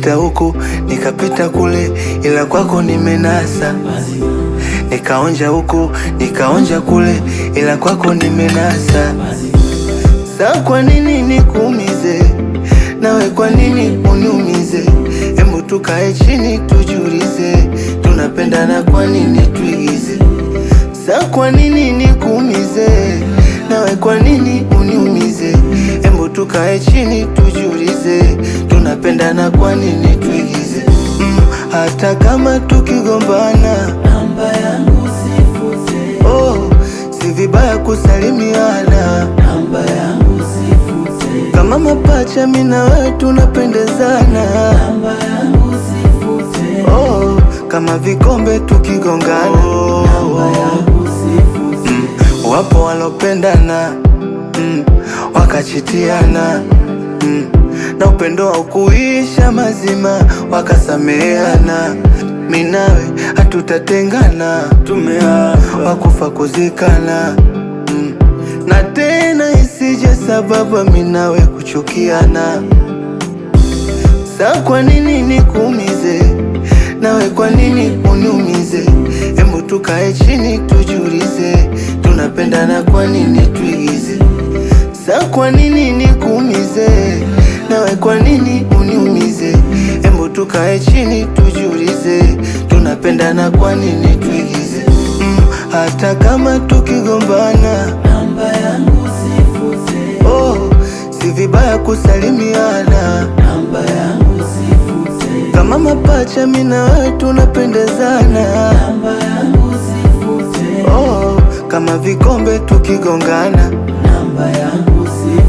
nikapita huku nikapita kule, ila kwako nimenasa. Nikaonja huku nikaonja kule, ila kwako nimenasa. Sa kwa nini nikuumize, nawe kwa nini uniumize? Hebu tukae chini tujiulize, tunapendana kwa nini tuigize? Sa kwa nini nikuumize, nawe kwa nini uniumize? Hebu tukae chini tujiulize, tunapendana kwa nini tuigize? Mm, hata kama tukigombana, namba yangu sifute, oh, si vibaya kusalimiana namba yangu sifute, kama mapacha, mimi na wewe tunapendezana. namba yangu sifute, Oh, kama vikombe tukigongana. namba yangu sifute, Mm, wapo walopendana mm, wakachitiana mm, na upendo haukuisha mazima, wakasameheana. Mimi nawe hatutatengana, tumeapa wakufa kuzikana mm, na tena isije sababu mimi nawe kuchukiana. Sa kwa nini nikuumize, nawe kwa nini uniumize? Hebu tukae chini tujiulize, tunapendana kwa nini tuigize? Sa kwa nini nikuumize, nawe kwa nini uniumize? Hebu tukae chini tujiulize, tunapendana kwa nini tuigize? Mm, hata kama tukigombana, namba yangu sifute, oh, si vibaya kusalimiana namba yangu sifute, kama mapacha, mimi na wewe tunapendezana. namba yangu sifute, Oh, kama vikombe tukigongana. namba yangu sifute.